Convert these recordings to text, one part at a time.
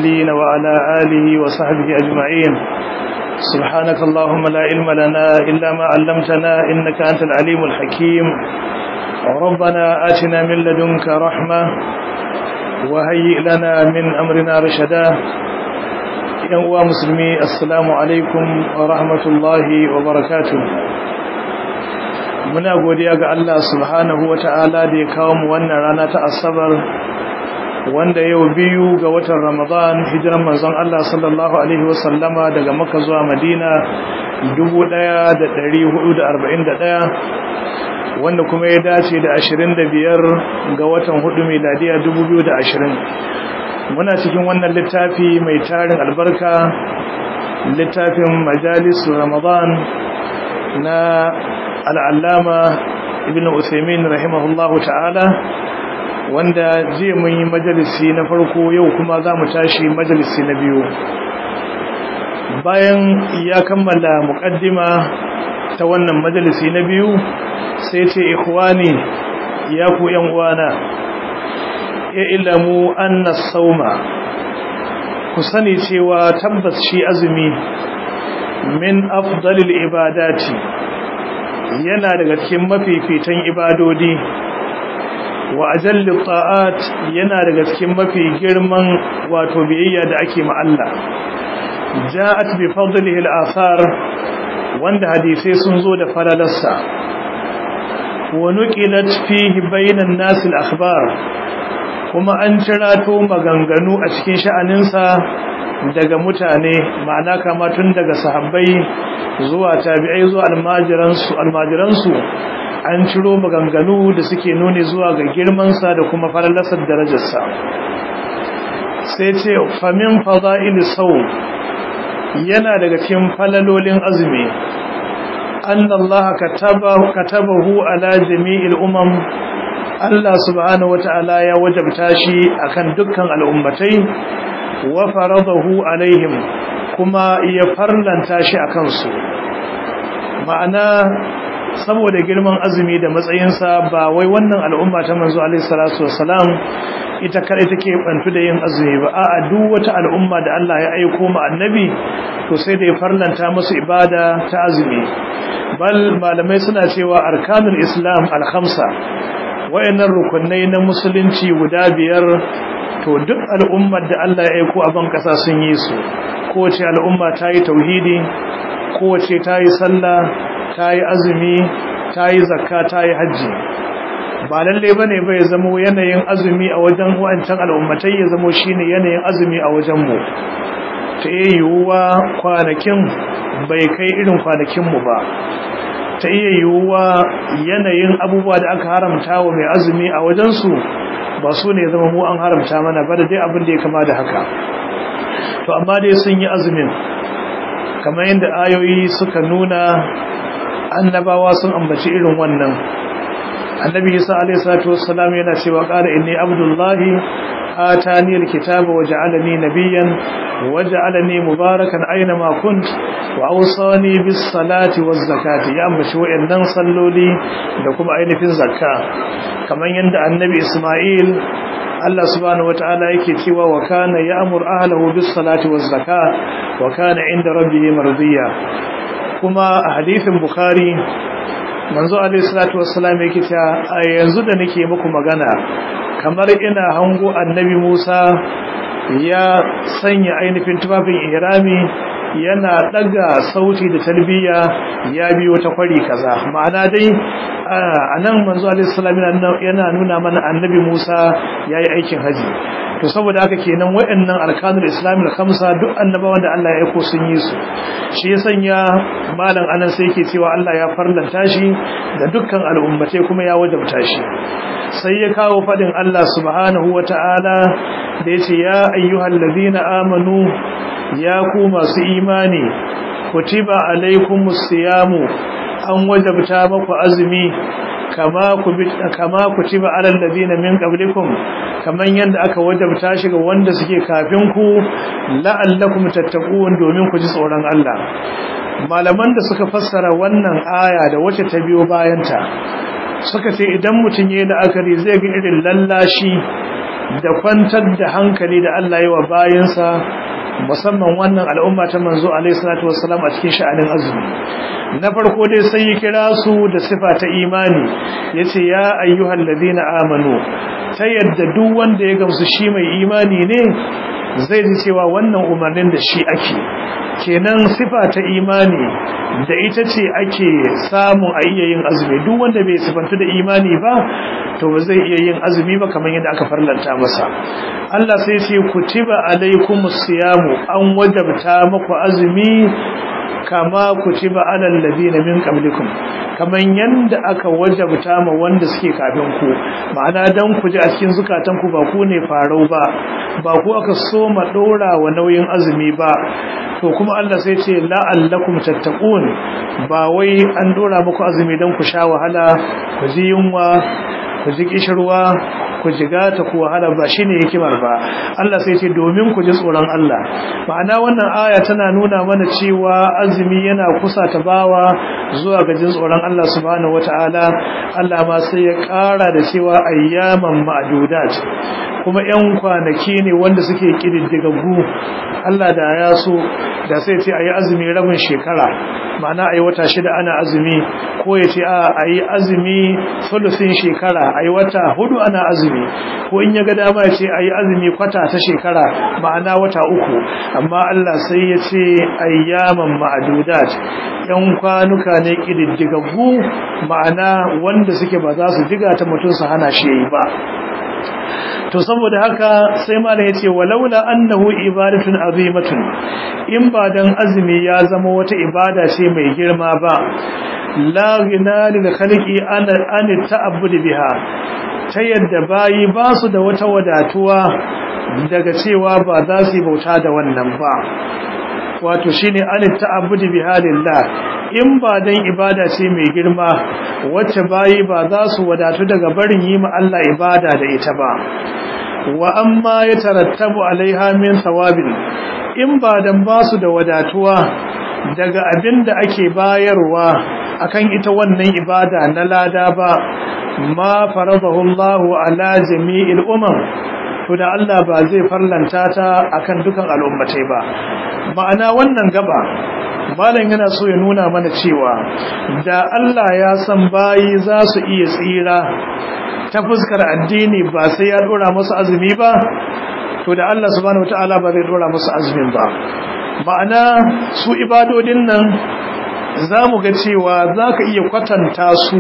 المرسلين وعلى آله وصحبه أجمعين سبحانك اللهم لا علم لنا إلا ما علمتنا إنك أنت العليم الحكيم ربنا آتنا من لدنك رحمة وهيئ لنا من أمرنا رشدا ينوى مسلمي السلام عليكم ورحمة الله وبركاته muna godiya ga Allah subhanahu wata'ala da ya kawo mu wannan rana ta asabar wanda yau biyu ga watan Ramadan hijiran manzon Allah sallallahu alaihi wasallama daga Makka zuwa Madina 1441 wanda kuma ya dace da 25 ga watan hudu miladiya 2020 muna cikin wannan littafi mai tarin albarka littafin majalis Ramadan na al'allama ibn Usaimin rahimahullahu ta'ala wanda jiya mun yi majalisi na farko yau kuma za mu tashi majalisi na biyu bayan ya kammala muƙaddima ta wannan majalisi na biyu sai ce ikhwani ya ku ‘yan uwana ya ilamu anna sauma ku sani cewa tabbas shi azumi min afdalil ibadati yana daga cikin mafifitan ibadodi wa ajalli ta'at yana daga cikin mafi girman wato biyayya da ake ma Allah ja'at bi fadlihi al-athar wanda hadisi sun zo da falalarsa wa nuqilat fihi bainan nas al-akhbar kuma an cirato maganganu a cikin sha'aninsa daga mutane ma'ana kama tun daga sahabbai zuwa tabi'ai zuwa almajiransu almajiransu an ciro maganganu da suke nuni zuwa ga girmansa da kuma falalasar darajarsa sai ce famin fada'il sau yana daga cikin falalolin azumi annallaha katabahu ala jami'il umam Allah subhanahu wata'ala ya wajabta shi akan dukkan al'ummatai wa faradahu alaihim kuma ya farlanta shi a kansu ma'ana saboda girman azumi da matsayinsa ba wai wannan al'umma ta manzo alaihi salatu wassalam ita kare take bantu da yin azumi ba a'a duk wata al'umma da Allah ya aika mu annabi to sai da ya farlanta musu ibada ta azumi bal malamai suna cewa arkanul islam al-khamsa wayannan rukunai na musulunci guda biyar to duk al'ummar da Allah ya aiko a ban kasa sun yi su kowace al'umma ta yi tauhidi kowace ta yi sallah ta yi azumi ta yi zakka ta yi hajji ba lalle ba ne bai zamo yanayin azumi a wajen wancan al'ummatai ya zamo shi ne yanayin azumi a wajenmu ta iya yiwuwa kwanakin bai kai irin kwanakinmu ba ta iya yiwuwa yanayin abubuwa da aka haramta wa mai azumi a wajensu ba su ne zama mu an haramta mana ba da dai abin da ya kama da haka to amma dai sun yi azumin kamar yadda ayoyi suka nuna annabawa sun ambaci irin wannan annabi isa alayhi salatu wassalam yana cewa qala inni abdullahi atani alkitaba waja'alani nabiyyan waja'alani mubarakan aina ma kunt wa awsani bis salati waz zakati ya ambaci wayannan salloli da kuma ainihin zakka kamar yadda annabi isma'il Allah subhanahu wataala yake cewa wa kana ya'mur ahlihi bis salati waz zakat wa kana inda rabbih mardiya kuma a hadisin bukhari manzo alayhi salatu wassalam yake cewa a yanzu da nake muku magana kamar ina hango annabi Musa ya sanya ainihin tufafin ihrami yana daga sauti da talbiya ya biyo ta kwari kaza ma'ana dai anan manzo alaihi salam yana nuna mana annabi Musa yayi aikin haji to saboda haka kenan wayannan arkanul islam al-khamsa duk annabawan da Allah ya aiko sun yi su shi ya sanya malam anan sai yake cewa Allah ya farlanta shi da dukkan al'ummatai kuma ya wajabta shi sai ya kawo fadin Allah subhanahu wata'ala da yace ya ayyuhal ladina amanu ya ku masu imani kutiba alaikumus siyamu an wajabta maku azumi kama ku kama kutiba alal ladina min qablikum kaman yanda aka wajabta shi ga wanda suke kafin ku la'allakum tattaqun domin ku ji tsoron Allah malaman da suka fassara wannan aya da wacce ta biyo bayanta suka ce idan mutum yayin la'akari zai ga irin lallashi da kwantar da hankali da Allah yi wa bayansa musamman wannan al'umma ta manzo alaihi salatu wassalam a cikin sha'anin azumi na farko dai sai ya kira su da sifa ta imani yace ya ayyuhal ladina amanu ta yadda duk wanda ya gamsu shi mai imani ne zai ji cewa wannan umarnin da shi ake kenan sifa ta imani da ita ce ake samu a iya yin azumi duk wanda bai sifantu da imani ba to ba zai iya yin azumi ba kamar yadda aka farlanta masa Allah sai ce kutiba alaikumus siyamu an wajabta muku azumi kama kutiba alal ladina min qablikum kaman yanda aka wajabta ma wanda suke kafin ku ma'ana dan ku ji a cikin zukatan ku ba ku ne farau ba ba ku aka so ma dora wa nauyin azumi ba to kuma Allah sai ce la'allakum tattaqun ba wai an dora muku azumi dan ku sha wahala ku ji yunwa ku ji kishirwa ku jiga ta ku wahala ba shine hikimar ba Allah sai ce domin ku ji tsoron Allah ma'ana wannan aya tana nuna mana cewa azumi yana kusa ta bawa zuwa ga jin tsoron Allah subhanahu wataala Allah ma sai ya ƙara da cewa ayyaman ma'dudat kuma ƴan kwanaki ne wanda suke kididdigaggu Allah da ya so da sai ce ayi azumi rabin shekara ma'ana ayi wata shida ana azumi ko ya ce a ayi azumi sulusin shekara ayi wata hudu ana azumi ko in ya ga dama ya ce ayi azumi kwata ta shekara ma'ana wata uku amma Allah sai ya ce ayyaman ma'dudat yan kwanuka ne kididdigaggu ma'ana wanda suke ba za su jiga ta mutum su hana shi yi ba to saboda haka sai malam yace walaula annahu ibadatun azimatun in ba dan azumi ya zama wata ibada ce mai girma ba la ghina lil khaliqi an an ta'abbud biha ta yadda bayi ba su da wata wadatuwa daga cewa ba za su bauta da wannan ba wato shine an ta'abbud biha lillah in ba dan ibada ce mai girma wacce bayi ba za su wadatu daga barin yi ma Allah ibada da ita ba wa amma ya tarattabu alaiha min thawabin in ba dan ba su da wadatuwa daga abin da ake bayarwa akan ita wannan ibada na lada ba ma faradahu Allah ala jami'il umam to da Allah ba zai farlanta ta akan dukan al'ummatai ba ma'ana wannan gaba malam yana so ya nuna mana cewa da Allah ya san bayi za su iya tsira ta fuskar addini ba sai ya dora musu azumi ba to da Allah subhanahu wataala ba zai dora musu azumin ba ma'ana su ibadodin nan zamu ga cewa zaka iya kwatanta su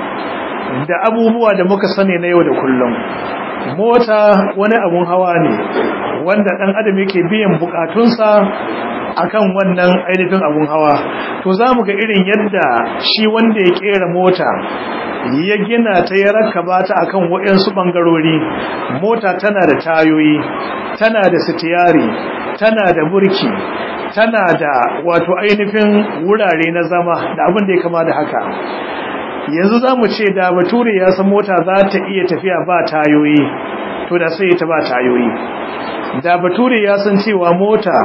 da abubuwa da muka sani na yau da kullum mota wani abun hawa ne wanda dan adam yake biyan bukatunsa akan wannan ainihin abun hawa to zamu ga irin yadda shi wanda ya kera mota ya gina ta ya rakaba ta akan wayansu bangarori mota tana da tayoyi tana da sitiyari tana da burki tana da wato ainihin wurare na zama da abin da ya kama da haka yanzu zamu ce da bature ya san mota za ta iya tafiya ba tayoyi to da sai ta ba tayoyi da bature ya san cewa mota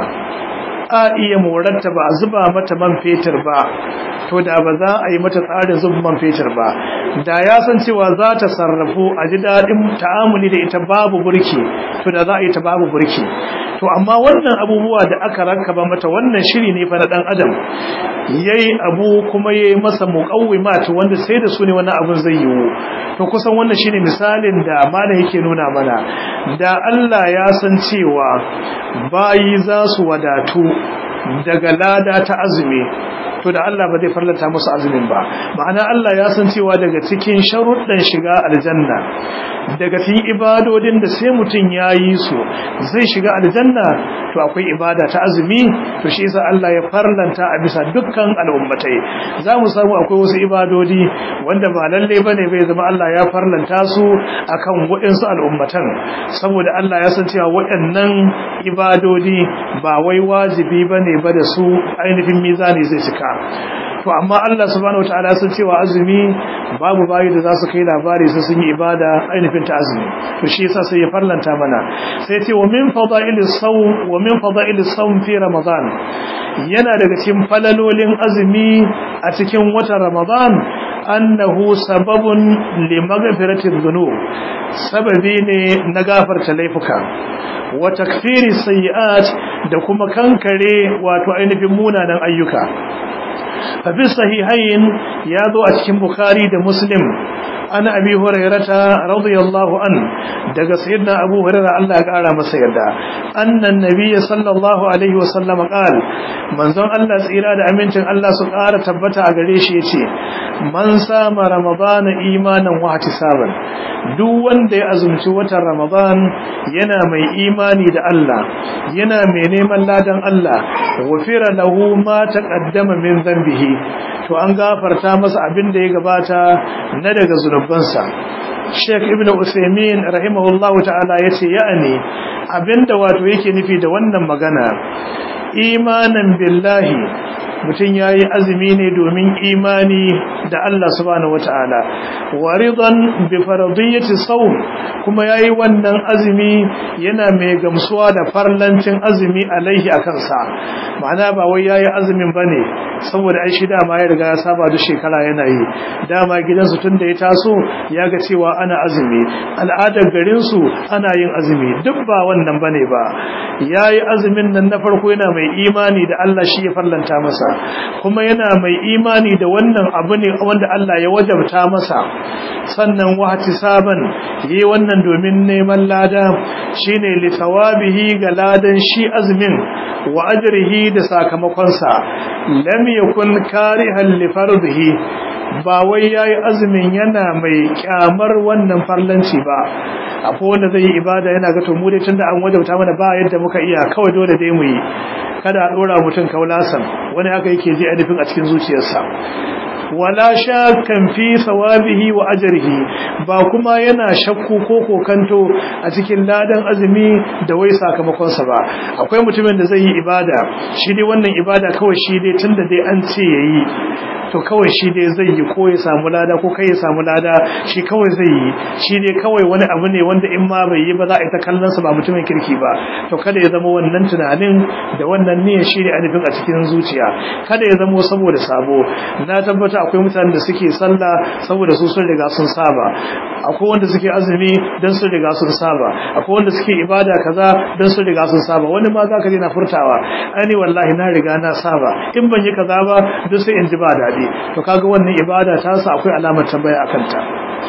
a iya morarta ba a zuba mata man fetur ba to da ba za a yi mata tsarin zuba man fetur ba da ya san cewa za ta sarrafu a ji daɗin ta'amuli da ita babu burki to da za a yi ta babu burki to amma wannan abubuwa da aka rankaba mata wannan shiri ne fa na dan adam yayi abu kuma yayi masa muqawwimat wanda sai da su ne wannan abun zai yiwu to kusan wannan shine misalin da malam yake nuna mana da Allah ya san cewa bayi za su wadatu daga lada ta azumi to da Allah ba zai farlata musu azumin ba ma'ana Allah ya san cewa daga cikin sharuɗan shiga aljanna daga cikin ibadodin da sai mutum ya yi su zai shiga aljanna to akwai ibada ta azumi to shi yasa Allah ya farlanta a bisa dukkan al'ummatai za mu samu akwai wasu ibadodi wanda ba lalle bane bai zama Allah ya farlanta su akan waɗansu al'ummatan saboda Allah ya san cewa waɗannan ibadodi ba wai wajibi bane ba da su ainihin mizani zai cika to amma Allah subhanahu wataala sun cewa azumi babu bayi da za su kai labari sai sun yi ibada ainihin ta azumi to shi yasa sai ya farlanta mana sai ce wa min fadailis sawm wa min fadailis sawm fi ramadan yana daga cikin falalolin azumi a cikin watan ramadan annahu sababun li maghfirati dhunub sababi ne na gafarta laifuka wa takfiri sayyi'at da kuma kankare wato ainihin munanan ayyuka fa fi sahihain ya zo a cikin bukhari da muslim an abi hurairata radiyallahu an daga sayyidina abu hurairah Allah ya kara masa yarda annan nabiyyi sallallahu alaihi wasallam qal manzon Allah tsira da amincin Allah su kara tabbata a gare shi yace man sama ramadana imanan wa ihtisaban duk wanda ya azumci watan ramadan yana mai imani da Allah yana mai neman ladan Allah wafira lahu ma taqaddama min dhanbihi to an gafarta masa abin da ya gabata na daga zunubansa Sheikh Ibn Uthaymeen rahimahullahu ta'ala yace ya'ani abinda wato yake nufi da wannan magana imanan billahi mutum ya yi azumi ne domin imani da Allah subhanahu wata'ala waridan bi faradiyyati sawm kuma yayi wannan azumi yana mai gamsuwa da farlancin azumi alaihi akan sa ma'ana ba wai yayi azumin bane saboda ai shi dama ya riga ya saba da shekara yana yi dama gidansu tunda ya taso ya ga cewa ana azumi al'adar garin su ana yin azumi duk ba wannan bane ba yayi azumin nan na farko yana mai imani da Allah shi ya farlanta masa kuma yana mai imani da wannan abu ne wanda Allah ya wajabta masa sannan wahati saban yi wannan domin neman lada shine li thawabihi ga ladan shi azumin wa ajrihi da sakamakonsa lam yakun karihan li fardihi ba wai yayi azumin yana mai kyamar wannan farlanci ba akwai wanda zai yi ibada yana ga to mu dai tunda an wajabta mana ba yadda muka iya kawai dole dai mu yi kada a dora mutum kaulasan wani haka yake ji ainihin a cikin zuciyarsa wala shakkan fi sawabihi wa ajrihi ba kuma yana shakku ko kokanto a cikin ladan azumi da wai sakamakon sa ba akwai mutumin da zai yi ibada shi dai wannan ibada kawai shi dai tunda dai an ce yayi to kawai shi dai zai yi ko ya samu lada ko kai ya samu lada shi kawai zai yi shi dai kawai wani abu ne wanda in ma bai yi ba za a yi ta kallon sa ba mutumin kirki ba to kada ya zama wannan tunanin da wannan niyyar shi ne anifin a cikin zuciya kada ya zama saboda sabo na tabbata akwai mutanen da suke sallah saboda su sun riga sun saba akwai wanda suke azumi dan sun riga sun saba akwai wanda suke ibada kaza dan sun riga sun saba wani ma zaka je na furtawa ani wallahi na riga na saba in ban yi kaza ba duk sai in ji ba daɗi to kaga wannan ibada ta sa akwai alamar tambaya akan ta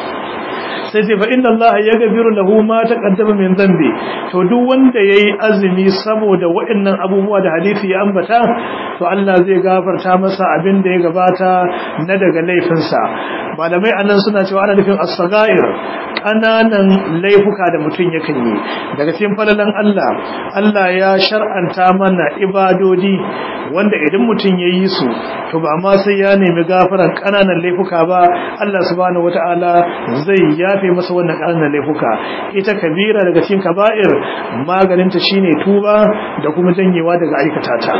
sai sai fa inna allaha yaghfiru lahu ma taqaddama min dhanbi to duk wanda yayi azumi saboda waɗannan abubuwa da hadisi ya ambata to Allah zai gafarta masa abin da ya gabata na daga laifinsa malamai anan suna cewa ana nufin as-sagair kananan laifuka da mutum yakan yi daga cikin falalan Allah Allah ya shar'anta mana ibadodi wanda idan mutum yayi su to ba ma sai ya nemi gafaran kananan laifuka ba Allah subhanahu wataala zai yafe masa wannan kananan laifuka ita kabira daga cikin kaba'ir maganinta shine tuba da kuma janyewa daga aikata ta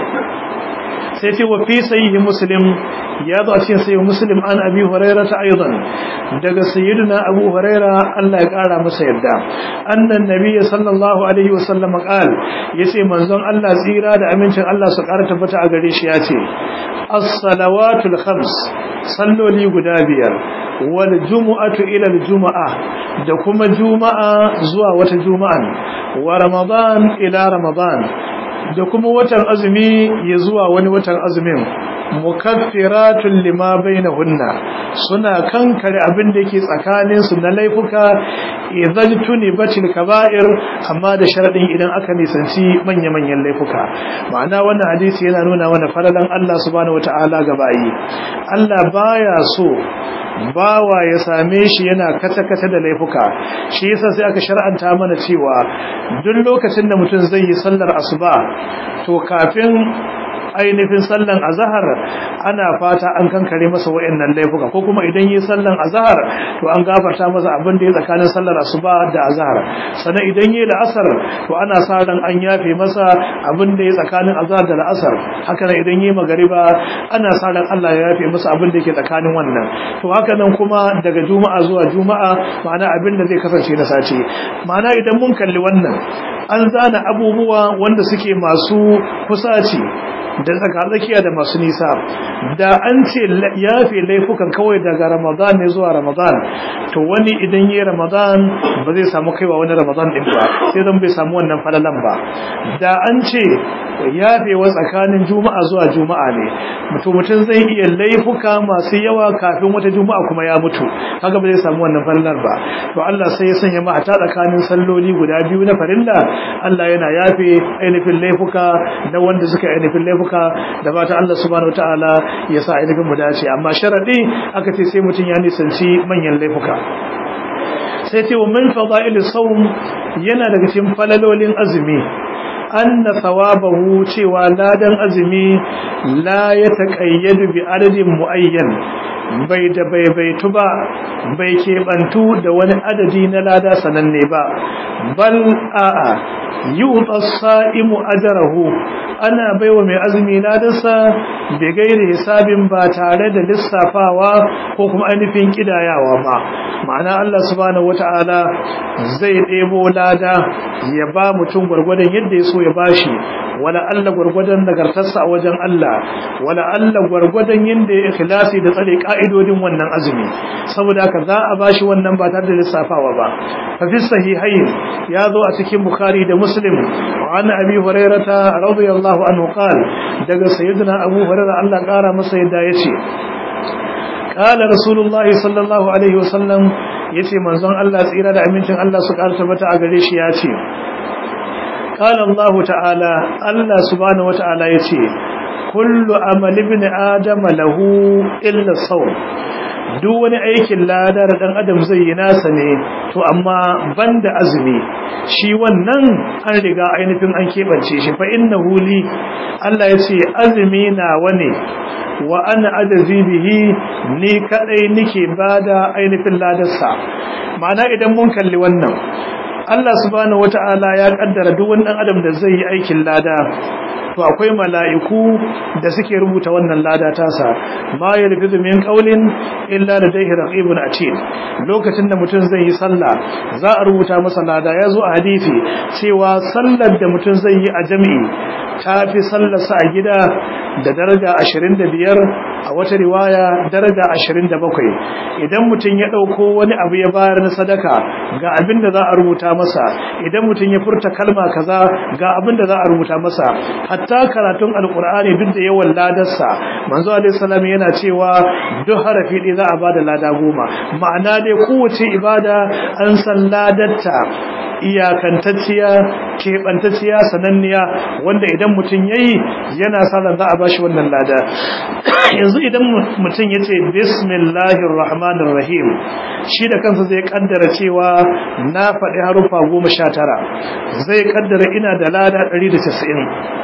sai ce wa fi sahihi muslim ya zo a cikin sahihi muslim an abi hurairah ta aidan daga sayyidina abu hurairah Allah ya kara masa yadda annan nabiyyi sallallahu alaihi wasallam qal yace manzon Allah tsira da amincin Allah su kara tabbata a gare shi yace as-salawatul khams salloli guda biyar wal jumu'atu ila al jumu'a da kuma juma'a zuwa wata juma'an wa ramadan ila ramadan da kuma watan azumi ya zuwa wani watan azumin mukaffiratun lima bainahunna suna kankare abin da yake tsakanin su na laifuka idan tuni batil kaba'ir amma da sharadin idan aka nisanci manya-manyan laifuka ma'ana wannan hadisi yana nuna mana faralan Allah subhanahu wataala ga bayi Allah baya so bawa ya same shi yana kata-kata da laifuka shi yasa sai aka shar'anta mana cewa duk lokacin da mutum zai yi sallar asuba to kafin ainihin sallan azhar ana fata an kankare masa wayannan laifuka ko kuma idan yi sallan azhar to an gafarta masa abin da ya tsakanin sallar asuba da azhar sannan idan yi la'asar to ana sa ran an yafe masa abin da ya tsakanin azhar da la'asar haka nan idan yi magariba ana sa ran Allah ya yafe masa abin da yake tsakanin wannan to haka nan kuma daga juma'a zuwa juma'a ma'ana abin da zai kasance na sace ma'ana idan mun kalli wannan an zana abubuwa wanda suke masu kusaci da tsakatsakiya da masu nisa da an ce yafe laifukan kawai daga ramadan ne zuwa ramadan to wani idan yi ramadan ba zai samu kaiwa wani ramadan din ba sai zan bai samu wannan falalan ba da an ce yafewa tsakanin juma'a zuwa juma'a ne mutum mutum zai iya laifuka masu yawa kafin wata juma'a kuma ya mutu kaga ba zai samu wannan falalar ba to Allah sai ya sanya mata tsakanin salloli guda biyu na farilla Allah yana yafe ainihin laifuka da wanda suka ainihin laifuka da fata Allah subhanahu wataala ya sa ainihin mu dace amma sharadi aka ce sai mutum ya nisanci manyan laifuka sai ce wa min fada'ilis sawm yana daga cikin falalolin azumi anna thawabahu cewa ladan azumi la ya taqayyadu bi adadin muayyan bai da baibaitu ba bai keɓantu da wani adadi na lada sananne ba bal a'a yu'ta as-sa'imu ajrahu ana baiwa mai azumi ladarsa bai gairi hisabin ba tare da lissafawa ko kuma ainihin kidayawa ba ma'ana Allah subhanahu wata'ala zai ɗebo lada ya ba mutum gwargwadon yadda ya so ya bashi wala Allah gwargwadon nagartarsa a wajen Allah wala Allah gwargwadon yadda ya ikhlasi da tsare ka'idodin wannan azumi saboda haka za a bashi wannan ba tare da lissafawa ba fa fi sahihain ya zo a cikin bukhari da muslim wa an abi hurairata radiyallahu anhu qal daga sayyidina abu hurairah Allah kara masa yadda yace qala rasulullah sallallahu alaihi wasallam yace manzon Allah tsira da amincin Allah su karta mata a gare shi yace qala Allah ta'ala Allah subhanahu wa ta'ala yace kullu amali ibn adama lahu illa sawm duk wani aikin ladar dan adam zai yi nasa ne to amma banda azumi shi wannan an riga ainihin an kebance shi fa innahu li Allah yace azumi na wane wa ana ajazi bihi ni kadai nike bada ainihin ladarsa ma'ana idan mun kalli wannan Allah subhanahu wata'ala ya kaddara duk wani dan adam da zai yi aikin lada to akwai mala'iku da suke rubuta wannan lada tasa ma yalfizu min qawlin illa ladayhi raqibun atid lokacin da mutum zai yi sallah za a rubuta masa lada yazo a hadisi cewa sallar da mutum zai yi a jami'i tafi sallarsa a gida da daraja 25 a wata riwaya daraja 27 idan mutum ya dauko wani abu ya bayar na sadaka ga abin da za a rubuta masa idan mutum ya furta kalma kaza ga abin da za a rubuta masa hatta karatun alkur'ani duk da yawan ladarsa manzo alaihi salam yana cewa duk harafi ɗaya za a bada lada goma ma'ana dai kowace ibada an san ladarta iyakantacciya keɓantacciya sananniya wanda idan mutum yayi yana sallan za a bashi wannan lada yanzu idan mutum ya ce bismillahir rahmanir rahim shi da kansa zai kaddara cewa na faɗi harufa goma sha tara zai kaddara ina da lada ɗari da casa'in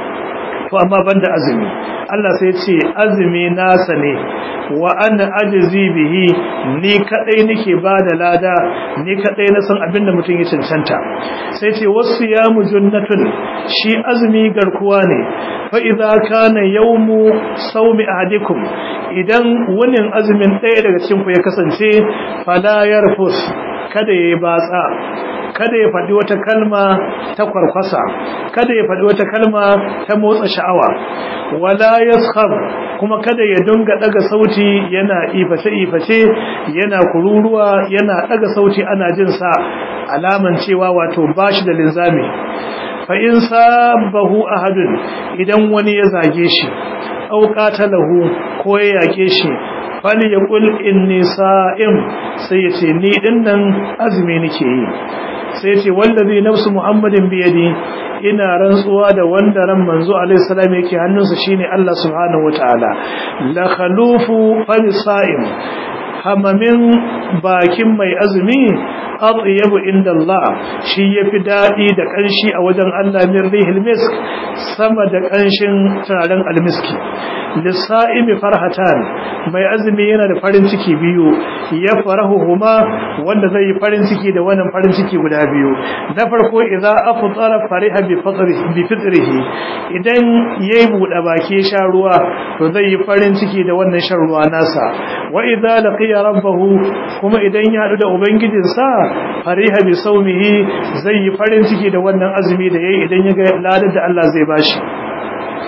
to amma banda azumi Allah sai ce azumi nasa ne wa ana ajzi bihi ni kadai nake bada lada ni kadai na san abinda mutum ya cancanta sai ce wasu ya mujunnatun shi azumi garkuwa ne fa idza kana yawmu sawmi ahadikum idan wani azumin ɗaya daga cikin ku ya kasance fala yarfus kada yayi batsa kada ya faɗi wata kalma ta kwarkwasa kada ya faɗi wata kalma ta motsa sha'awa wala yaskhab kuma kada ya dunga daga sauti yana iface iface yana kururuwa yana daga sauti ana jin sa alaman cewa wato bashi da linzami fa in sabahu ahadun idan wani ya zage shi aw qatalahu ko ya yake shi fali yaqul inni sa'im sai ya ce ni dinnan azumi nake yi sai ce wallazi nafsu muhammadin biyadi ina rantsuwa da wanda ran manzo alaihi salam yake hannunsa shine Allah subhanahu wataala la khalufu famisa'im hamamin bakin mai azumi atyabu inda Allah shi yafi dadi da kanshi a wajen Allah min rihil misk sama da kanshin turaren almiski lisa'imi farhatan mai azumi yana da farin ciki biyu ya farahu huma wanda zai yi farin ciki da wannan farin ciki guda biyu na farko idza afṭara fariha bi fitrihi bi fitrihi idan yayi bude baki sha ruwa to zai yi farin ciki da wannan shan ruwa nasa wa idza laqiya rabbahu kuma idan ya hadu da ubangijinsa fariha bi sawmihi zai yi farin ciki da wannan azumi da yayi idan ya ga ladar da Allah zai bashi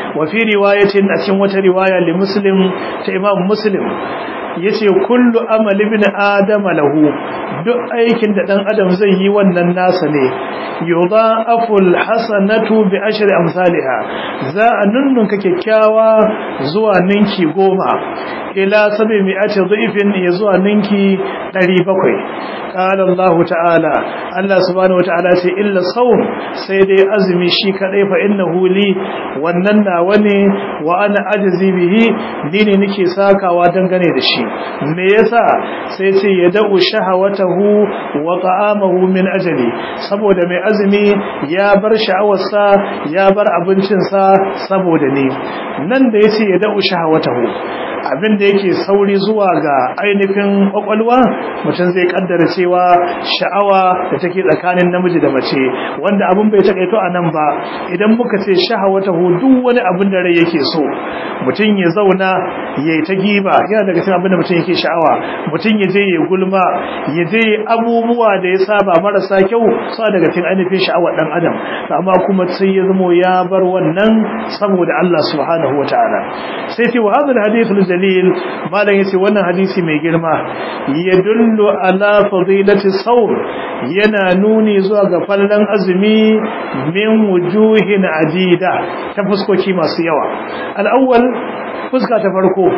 wa fi riwayatin a cikin wata riwaya li muslim ta imam muslim yace kullu amali ibn adam lahu duk aikin da dan adam zai yi wannan nasa ne yudha'afu alhasanatu bi ashri amsalha za a nunnunka kyakkyawa zuwa ninki goma ila sabi mi'ati dhifin ya zuwa ninki 700 قال الله تعالى الله سبحانه وتعالى sai illa sawm sai dai azumi shi kadai fa innahu li wannan nawa ne wa ana ajzi bihi ni ne nake sakawa dangane da shi me yasa sai ce ya da'u shahawatahu wa ta'amahu min ajali saboda mai azumi ya bar sha'awarsa ya bar abincinsa saboda ni nan da yace ya da'u shahawatahu abin da yake sauri zuwa ga ainihin kwakwalwa mutum zai kaddara cewa sha'awa da take tsakanin namiji da mace wanda abin bai takaito a nan ba idan muka ce shahawata duk wani abin da rai yake so mutum ya zauna ya yi ta giba yana daga cikin abin da mutum yake sha'awa mutum ya je ya gulma ya je abubuwa da ya saba marasa kyau sa daga cikin ainihin sha'awar dan adam amma kuma sai ya zamo ya bar wannan saboda Allah subhanahu wataala sai ce wa hadha alhadith dalil malam yace wannan hadisi mai girma yadullu ala fadilati sawm yana nuni zuwa ga fallan azumi min wujuhin adida ta fuskoki masu yawa al-awwal fuska ta farko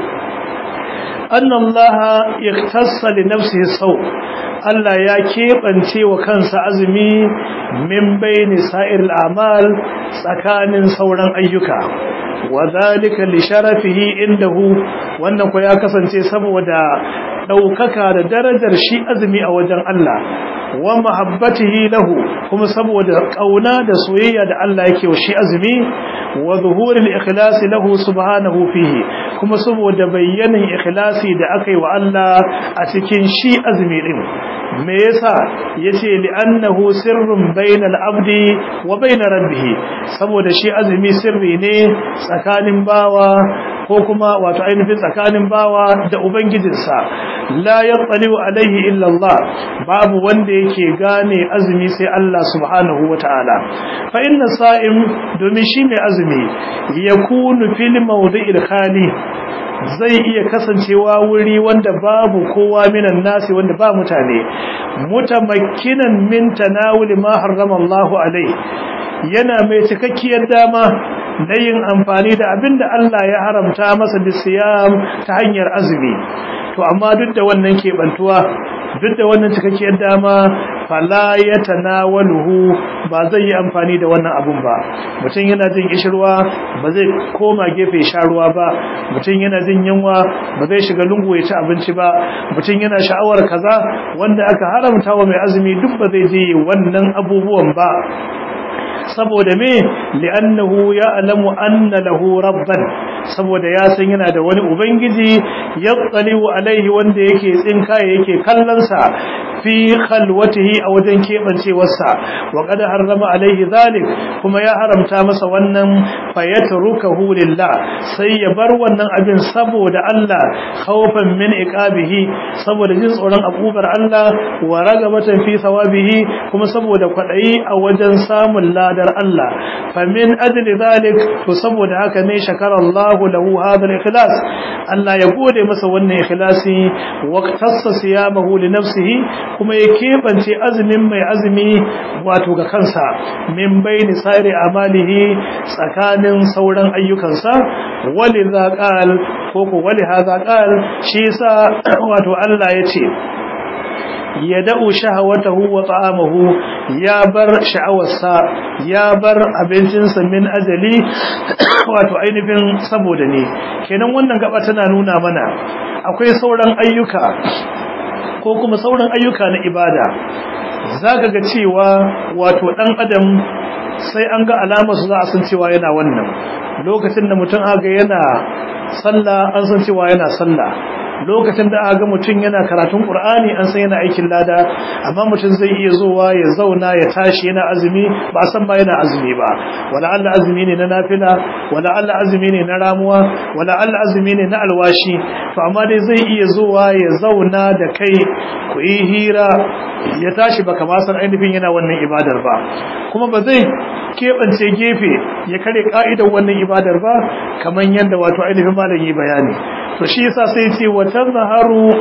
anna Allah yaktassa li nafsihi sawm Allah ya keɓance wa kansa azumi min bayni sa'ir al-amal tsakanin sauran ayyuka wadhalika li sharafihi indahu wannan ko ya kasance saboda daukaka da darajar shi azumi a wajen Allah wa mahabbatihi lahu kuma saboda kauna da soyayya da Allah yake wa shi azumi wa zuhuril ikhlas lahu subhanahu fihi kuma saboda bayyanin ikhlasi da aka yi wa Allah a cikin shi azumi din me yasa yace li'annahu sirrun bainal abdi wa bain rabbih saboda shi azumi sirri ne tsakanin bawa ko kuma wato ainihin tsakanin bawa da ubangijinsa la yattaliu alaihi illa Allah babu wanda yake gane azumi sai Allah subhanahu wataala fa inna sa'im domin shi mai azumi yakunu fil mawdi'il khali zai iya kasancewa wuri wanda babu kowa minan nasi wanda ba mutane mutamakkinan min tanawuli ma harrama Allah alai yana mai cikakkiyar dama na yin amfani da abinda Allah ya haramta masa bisiyam ta hanyar azumi to amma duk da wannan kebantuwa duk da wannan cikakkiyar dama fala ya tanawaluhu ba zai yi amfani da wannan abun ba mutum yana jin kishirwa ba zai koma gefe sha ruwa ba mutum yana jin yunwa ba zai shiga lungu ya ci abinci ba mutum yana sha'awar kaza wanda aka haramta wa mai azumi duk ba zai je wannan abubuwan ba saboda me li'annahu ya'lamu anna lahu rabban saboda ya san yana da wani ubangiji yattaliu alaihi wanda yake tsinkaye yake kallon sa fi khalwatihi a wajen kebancewarsa wa qad harrama alaihi zalik kuma ya haramta masa wannan fayatrukahu lillah sai ya bar wannan abin saboda Allah khawfan min iqabihi saboda jin tsoron akubar Allah wa ragabatan fi thawabihi kuma saboda kwadayi a wajen samun ladar Allah famin ajli zalik to saboda haka ne shakara Allah lahu hadha al-ikhlas Allah ya gode masa wannan ikhlasi waqtassa siyamahu li nafsihi kuma ya kebance azumin mai azumi wato ga kansa min baini sa'iri amalihi tsakanin sauran ayyukansa waliza qal ko ko wali hadha qal shi yasa wato Allah yace ya da'u shahawatahu wa ta'amahu ya bar sha'awarsa ya bar abincinsa min ajali wato ainihin saboda ne kenan wannan gaba tana nuna mana akwai sauran ayyuka ko kuma sauran ayyuka na ibada zaka ga cewa wato dan adam sai an ga alamar su za a san cewa yana wannan lokacin da mutum aga yana sallah an san cewa yana sallah lokacin da aka ga mutum yana karatun Qur'ani an san yana aikin lada amma mutum zai iya zuwa ya zauna ya tashi yana azumi ba san ba yana azumi ba wala Allah azumi ne na nafila wala Allah azumi ne na ramuwa wala Allah azumi ne na alwashi to amma dai zai iya zuwa ya zauna da kai ku yi hira ya tashi baka ma san ainihin yana wannan ibadar ba kuma ba zai keɓance gefe ya kare ka'idar wannan ibadar ba kamar yadda wato ainihin malam yi bayani to shi yasa sai ce wa tazharu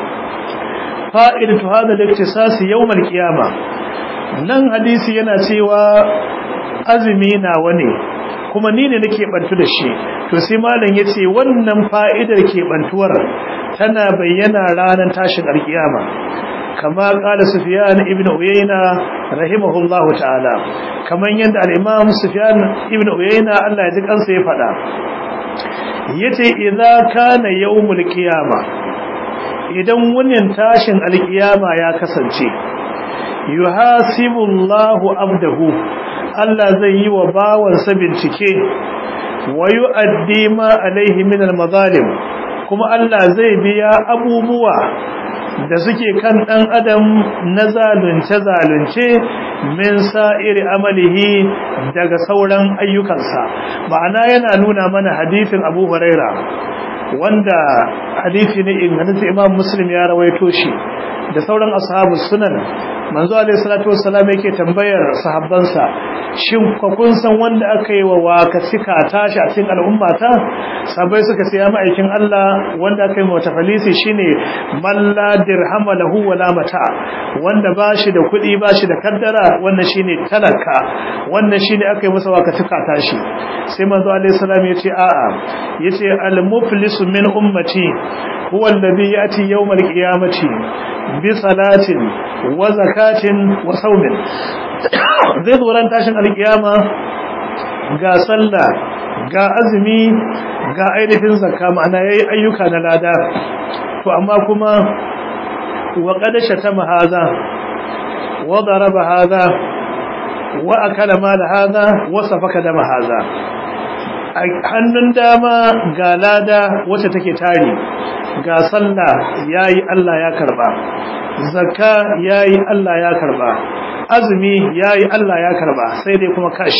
fa'idatu hadha al-iktisas yawm al-qiyamah nan hadisi yana cewa azumi nawa ne kuma ni ne nake bantu da shi to sai malam yace wannan fa'idar ke bantuwar tana bayyana ranar tashin alkiyama kama kala sufyan ibn uyayna rahimahullahu ta'ala kaman yanda al-imam sufyan ibn uyayna Allah ya ji kansa ya fada yace idza kana yawmul qiyama idan wannan tashin alkiyama ya kasance yuhasibullahu abdahu Allah zai yi wa bawansa bincike wa yu'addi ma alaihi min al-mazalim kuma Allah zai biya abubuwa da suke kan dan adam na zalunce zalunce min sa'iri amalihi daga sauran ayyukansa ma'ana yana nuna mana hadisin Abu Huraira wanda hadisi ne ingantacce Imam Muslim ya rawaito shi da sauran ashabu sunan manzo alaihi salatu wassalam yake tambayar sahabbansa shin ko kun san wanda aka yi wa waka cika tashi a cikin al'umma ta sabai suka ce ya ma'aikin Allah wanda aka yi wa tafalisi shine man la dirham lahu wala mata wanda bashi da kuɗi bashi da kaddara wannan shine talaka wannan shine aka yi masa waka cika tashi sai manzo alaihi salam yace a'a yace al muflisu min ummati huwa alladhi yati yawm al qiyamati bi salatin wa zakatin wa saumin zai zo ran tashin alkiyama ga sallah ga azumi ga ainihin zakka ma'ana yayi ayyuka na lada to amma kuma wa qad shatama hadha wa daraba hadha wa akala mal hadha wa safaka dama hadha hannun dama ga lada wacce take tari ga sallah yayi Allah ya karba zakka yayi Allah ya karba azumi yayi Allah ya karba sai dai kuma kash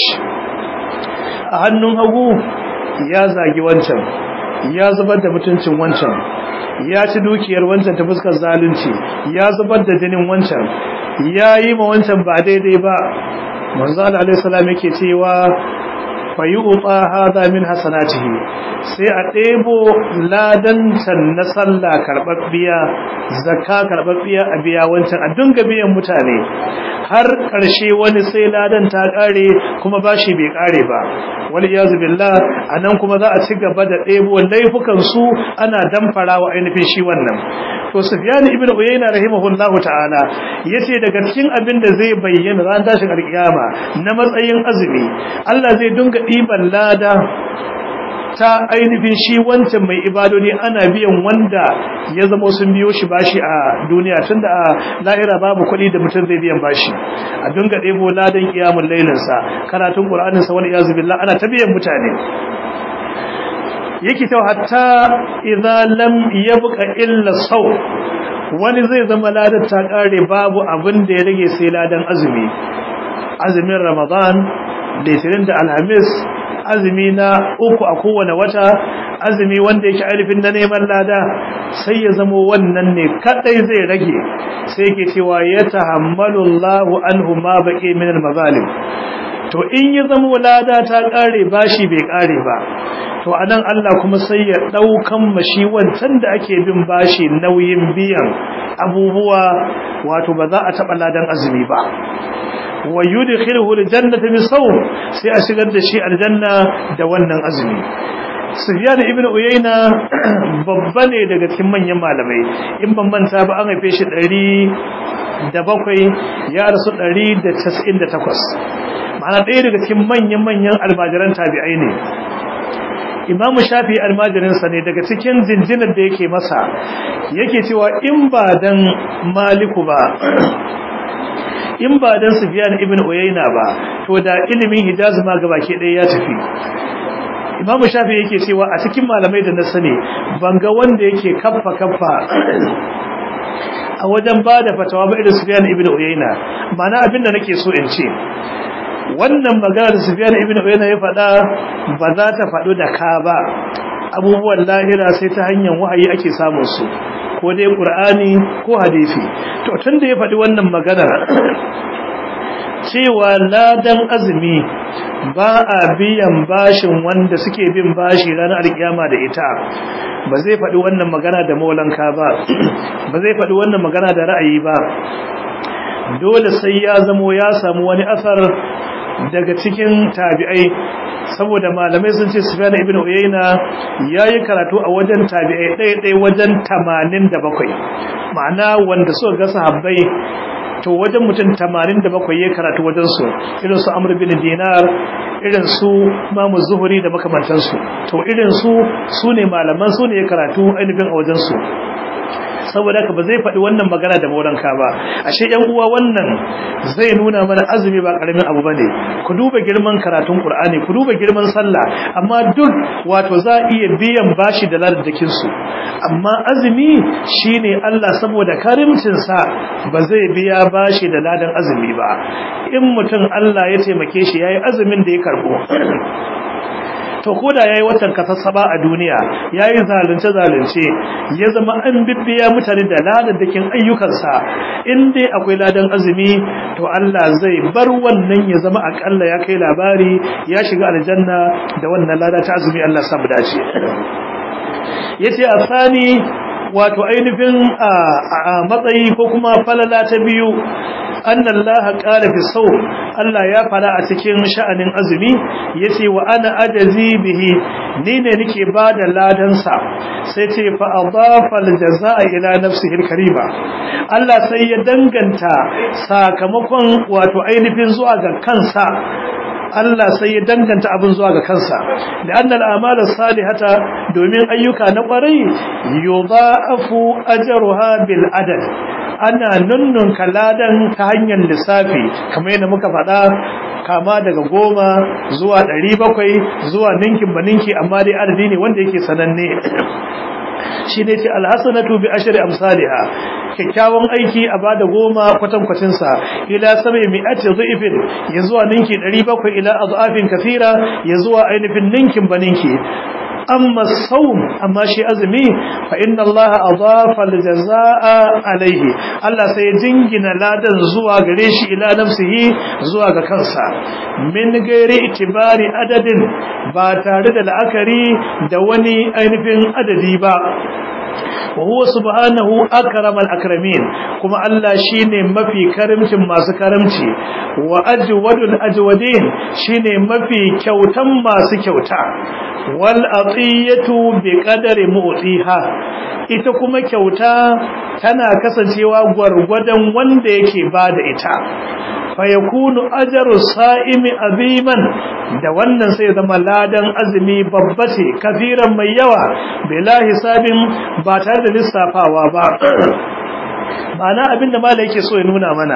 a hannun hagu ya zagi wancan ya zubar da mutuncin wancan ya ci dukiyar wancan ta fuskar zalunci ya zubar da jinin wancan yayi ma wancan ba daidai ba manzo Allah alaihi salam yake cewa fayuɓa haza min hasanatihi sai a ɗebo ladancan na sallah karɓaɓɓiya zakka karɓaɓɓiya a biya wancan a dunga biyan mutane har ƙarshe wani sai ladan ta ƙare kuma bashi bai ƙare ba wani iyazu billah a nan kuma za a ci gaba da ɗebo laifukan su ana damfara wa ainihin shi wannan to sufyan ibn uyayna rahimahullahu ta'ala yace daga cikin abin da zai bayyana ran tashin alkiyama na matsayin azumi Allah zai dunga ɗiban lada ta ainihin shi wancan mai ibadoni ana biyan wanda ya zama sun biyo shi bashi a duniya tunda a lahira babu kuɗi da mutum zai biyan bashi a dunga ɗebo ladan kiyamun lailinsa karatun ƙur'aninsa wani iyazu billah ana ta biyan mutane yake ta hatta idza lam yabqa illa saw wani zai zama ladan ta kare babu abin da ya rage sai ladan azumi azumin ramadan litinin da alhamis azumi na uku a kowane wata azumi wanda yake alifin na neman lada sai ya zama wannan ne kadai zai rage sai yake cewa ya tahammalu Allahu anhu ma baqi min al-mazalim to in ya zama lada ta kare bashi bai kare ba to anan Allah kuma sai ya daukan mashi wancan da ake bin bashi nauyin biyan abubuwa wato ba za a taba ladan azumi ba wa yudkhiluhu aljannata bisawm sai a shigar da shi aljanna da wannan azumi Sufyan ibn Uyayna babba ne daga cikin manyan malamai in ban manta ba an haife shi 107 ya rasu 198 ma'ana ɗaya daga cikin manyan manyan almajiran tabi'ai ne Imam Shafi almajirinsa ne daga cikin jinjinar da yake masa yake cewa in ba dan Maliku ba in ba dan Sufyan ibn Uyayna ba to da ilimin Hijaz ma gabaki ɗaya ya tafi Imam Shafi yake cewa a cikin malamai da na sani banga wanda yake kaffa kaffa a wajen bada fatawa ba irin Sufyan ibn Uyayna mana abinda nake so in ce wannan magana da Sufyan ibn Uyayna ya faɗa ba za ta faɗo da ka ba abubuwan lahira sai ta hanyar wahayi ake samun su ko dai Qur'ani ko hadisi to tunda ya faɗi wannan magana cewa ladan azumi ba a biyan bashin wanda suke bin bashi ranar alkiyama da ita ba zai faɗi wannan magana da maulanka ba ba zai faɗi wannan magana da ra'ayi ba dole sai ya zamo ya samu wani asar daga cikin tabi'ai saboda malamai sun ce Sufyan ibn Uyayna yayi karatu a wajen tabi'ai ɗaya ɗaya wajen 87 ma'ana wanda suka ga sahabbai to wajen mutum 87 yayi karatu wajen su irin su Amr bin Dinar irin su Imam Zuhri da makamantansu to irin su sune malaman su ne karatu ainihin a wajen su saboda haka ba zai faɗi wannan magana da mauranka ba ashe yan uwa wannan zai nuna mana azumi ba karamin abu bane ku duba girman karatun qur'ani ku duba girman sallah amma duk wato za iya biyan bashi da ladadakin su amma azumi shine Allah saboda karimcin sa ba zai biya bashi da ladan azumi ba in mutum Allah ya taimake shi yayi azumin da ya karbo to koda yayi watan kasassaba a duniya yayi zalunce zalunce ya zama an bibbiya mutane da ladadakin ayyukansa in dai akwai ladan azumi to Allah zai bar wannan ya zama akalla ya kai labari ya shiga aljanna da wannan lada ta azumi Allah samu dace yace asani wato ainihin a matsayi ko kuma falala ta biyu anna Allah qala fi sawm Allah ya fara a cikin sha'anin azumi yace wa ana ajazi bihi ni ne nake bada ladan sa sai ce fa adafa aljazaa ila nafsihi alkarima Allah sai ya danganta sakamakon wato ainihin zuwa ga kansa Allah sai ya danganta abin zuwa ga kansa da annal a'malus salihata domin ayyuka na kwarai yudha'afu ajruha bil adad ana nunnun kaladan ta hanyar lissafi kamar yadda muka faɗa kama daga goma zuwa ɗari bakwai zuwa ninkin ba ninki amma dai adadi ne wanda yake sananne shi ne ce alhassanatu bi ashri amsalha kyakkyawan aiki a bada goma kwatankwacin sa ila sabai mi'ati dhifin ya zuwa ninki 700 ila adhafin kathira ya zuwa ainihin ninkin baninki amma saum amma shi azumi fa inna allaha adafa aljazaa alaihi Allah sai ya jingina ladan zuwa gare shi ila nafsihi zuwa ga kansa min gairi itibari adadin ba tare da la'akari da wani ainihin adadi ba وهو سبحانه أكرم الأكرمين كما الله شيني ما في كرمش ما سكرمشي وأجود الأجودين شيني ما في كوتا ما سكوتا والأطية بقدر مؤتيها ita kuma kyauta tana kasancewa gwargwadon wanda yake bada ita fayakunu ajaru sa'imi aziman da wannan sai zama ladan azumi babba ce kafiran mai yawa bila hisabin ba tare da lissafawa ba ma'ana abinda mala yake so ya nuna mana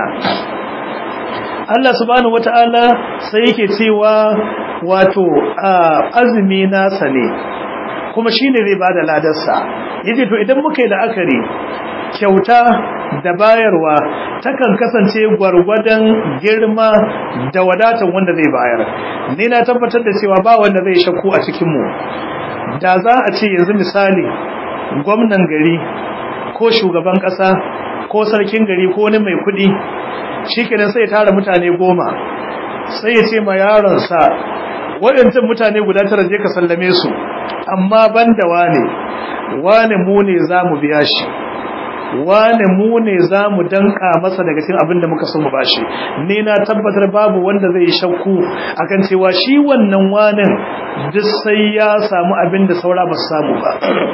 Allah subhanahu wata'ala sai yake cewa wato azumi nasa ne kuma shine zai bada ladarsa yace to idan muka yi la'akari kyauta da bayarwa takan kasance gwargwadon girma da wadatar wanda zai bayar ni na tabbatar da cewa ba wanda zai shakku a cikin mu da za a ce yanzu misali gwamnan gari ko shugaban kasa ko sarkin gari ko wani mai kudi shikenan sai ya tara mutane goma sai ya ce ma yaronsa waɗancan mutane guda tara je ka sallame su amma banda wane wane mu ne za mu biya shi wane mu ne za mu danka masa daga cikin abin da muka so mu bashi ni na tabbatar babu wanda zai shakku akan cewa shi wannan wanin duk sai ya samu abin da saura ba su samu ba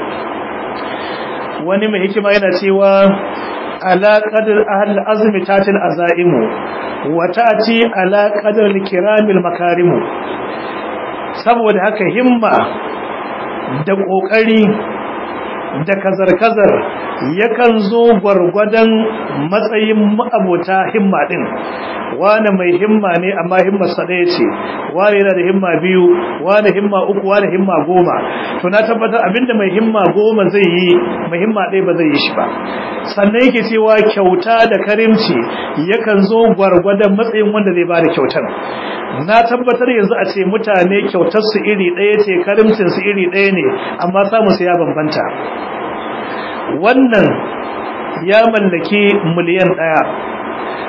wani mai hikima yana cewa ala qadar ahl azmi tatil azaimu wa ta'ti ala qadar kiramil makarimu saboda haka himma da kokari da kazar-kazar yakan zo gwargwadon matsayin ma'abota himma din wane mai himma ne amma himmarsa ɗaya ce wane yana da himma biyu wane himma uku wane himma goma to na tabbatar abinda mai himma goma zai yi mai himma ɗaya ba zai yi shi ba sannan yake cewa kyauta da karimci yakan zo gwargwadon matsayin wanda zai ba da kyautar na tabbatar yanzu a ce mutane kyautar su iri ɗaya ce karimcin su iri ɗaya ne amma samun su ya bambanta wannan ya mallaki miliyan ɗaya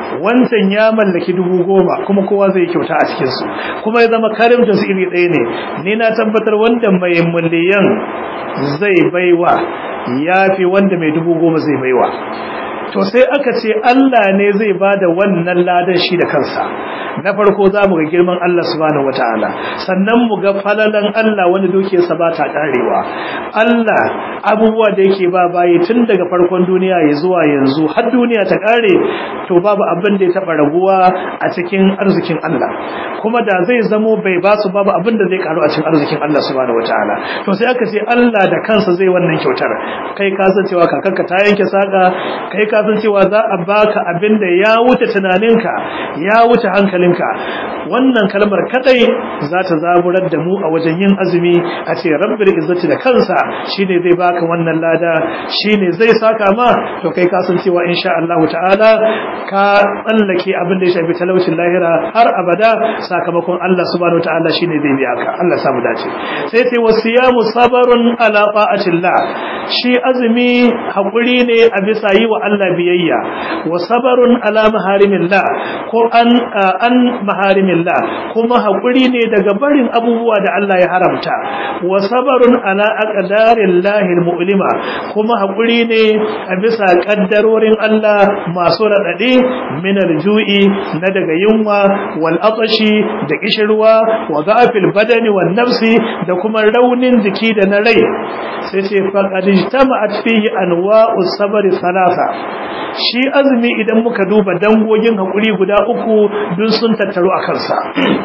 wancan ya mallaki dubu goma kuma kowa zai kyauta a cikinsu kuma ya zama karimta su iri ɗaya ne ni na tabbatar wanda mai miliyan zai baiwa ya fi wanda mai dubu goma zai baiwa to sai aka ce Allah ne zai bada wannan ladan shi da kansa na farko za mu ga girman Allah subhanahu wataala sannan mu ga falalan Allah wani dukiyarsa ba ta karewa Allah abubuwa da yake ba bayi tun daga farkon duniya ya zuwa yanzu har duniya ta kare to babu abin da ya taba raguwa a cikin arzikin Allah kuma da zai zamo bai ba su babu abin da zai karu a cikin arzikin Allah subhanahu wataala to sai aka ce Allah da kansa zai wannan kyautar kai ka san cewa kakarka ta yanke saka kai ka san cewa za a baka abin da ya wuce tunaninka ya wuce hankalinka wannan kalmar kadai za ta zaburar da mu a wajen yin azumi a ce rabbil izzati da kansa shine zai baka wannan lada shine zai saka ma to kai ka san cewa insha Allah ta'ala ka tsallake abin da ya shafi talaucin lahira har abada sakamakon Allah subhanahu ta'ala shine zai biya ka Allah samu dace sai sai wasiyamu sabarun ala ta'atillah shi azumi hakuri ne a bisa yi wa Allah biyayya wa sabarun ala maharimillah ko an an maharimillah kuma hakuri ne daga barin abubuwa da Allah ya haramta wa sabarun ala aqdarillahi almu'lima kuma hakuri ne a bisa kaddarorin Allah masu radade min aljui na daga yunwa wal atashi da kishirwa wa za'fil badani wan nafsi da kuma raunin jiki da na rai sai ce faqad ijtama'at fihi anwa'us sabri thalatha shi azumi idan muka duba dangogin hakuri guda uku dun sun tattaru a kansa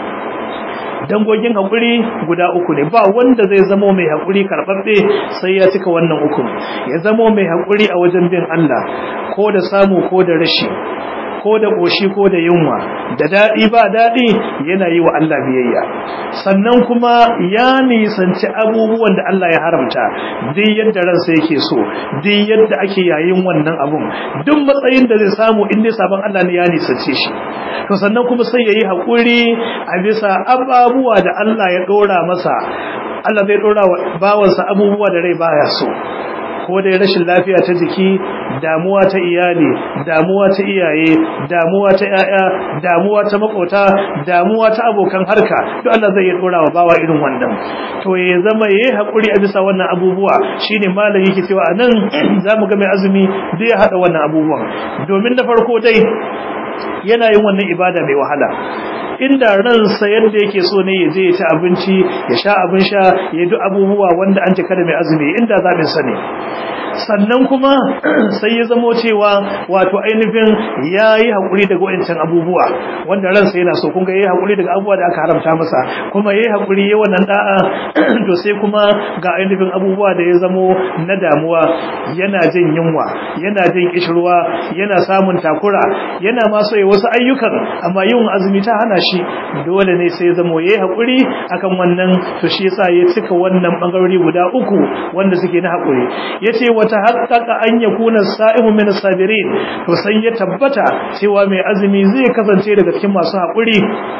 dangogin hakuri guda uku ne ba wanda zai zamo mai hakuri karbabbe sai ya cika wannan uku ya zamo mai hakuri a wajen bin Allah ko da samu ko da rashi ko da ƙoshi ko da yunwa da daɗi ba daɗi yana yi wa Allah biyayya sannan kuma ya nisanci abubuwan da Allah ya haramta duk yadda ransa yake so duk yadda ake yayin wannan abun duk matsayin da zai samu in dai sabon Allah ne ya nisance shi to sannan kuma sai yayi hakuri a bisa ababuwa da Allah ya dora masa Allah zai dora wa bawansa abubuwa da rai baya so ko dai rashin lafiya ta jiki damuwa ta iyali damuwa ta iyaye damuwa ta yaya damuwa ta makota damuwa ta abokan harka duk Allah zai dora wa bawa irin wannan to ya zama yayi hakuri a bisa wannan abubuwa shine malami yake cewa anan zamu ga mai azumi zai hada wannan abubuwan domin da farko dai yana yin wannan ibada mai wahala inda ransa yadda yake so ne ya je ya ci abinci ya sha abin sha ya duk abubuwa wanda an cika da mai azumi inda zaɓin sa ne sannan kuma sai ya zamo cewa wato ainihin ya yi haƙuri daga wancan abubuwa wanda ransa yana so kunga ya yi haƙuri daga abubuwa da aka haramta masa kuma ya yi haƙuri ya wannan da'a to sai kuma ga ainihin abubuwa da ya zamo na damuwa yana jin yunwa yana jin kishirwa yana samun takura yana ma so ya wasu ayyukan amma yin azumi ta hana shi dole ne sai ya zamo ya yi haƙuri akan wannan to shi yasa ya cika wannan bangarori guda uku wanda suke na haƙuri ya ce wata haƙaƙa an ya kuna sa'imu min sabirin to sai ya tabbata cewa mai azumi zai kasance daga cikin masu haƙuri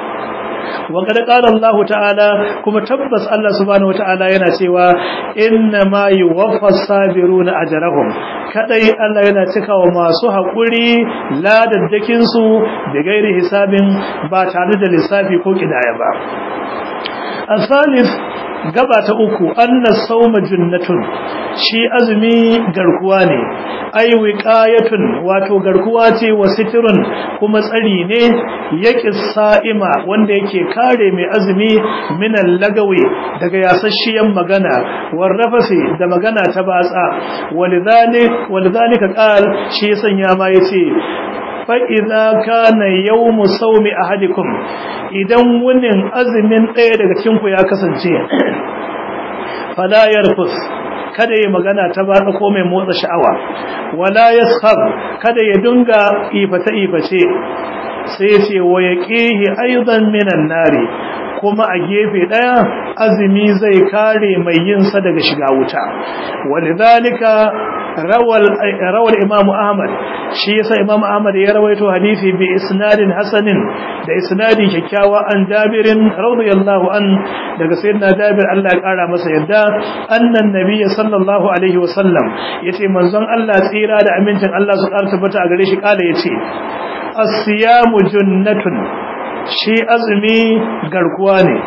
wa qad qala Allah ta'ala kuma tabbas Allah subhanahu wata'ala yana cewa inna ma yuwaffas sabiruna ajrahum kadai Allah yana cikawa masu haƙuri ladaddakin su da gairi hisabin ba tare da lissafi ko kidaya ba asalif gaba ta uku annas sawma junnatun shi azumi garkuwa ne ai wiqayatun wato garkuwa ce wa sitrun kuma tsari ne yake sa'ima wanda yake kare mai azumi minan lagawi daga yasasshiyan magana warrafasi da magana ta batsa walidhalik walidhalika qal shi sanya ma yace fa'iza kana yau musaumi a hadikun idan wunin azumin ɗaya daga cinku ya kasance falayar fus kada ya magana ta ba ko mai motsa sha'awa wala ya kada ya dunga ifata-iface sai ce wa ya ƙihi aizan minan nari kuma a gefe ɗaya azumi zai kare mai yinsa daga shiga wuta walidhalika rawal rawal imam ahmad shi yasa imam ahmad ya rawaito hadisi bi isnadin hasanin da isnadi kyakkyawa an jabirin radiyallahu an daga sayyidina jabir Allah ya kara masa yadda annan nabiyyi sallallahu alaihi wasallam yace manzon Allah tsira da amincin Allah su karta bata a gare shi kala yace as-siyamu junnatun shi azumi garkuwa ne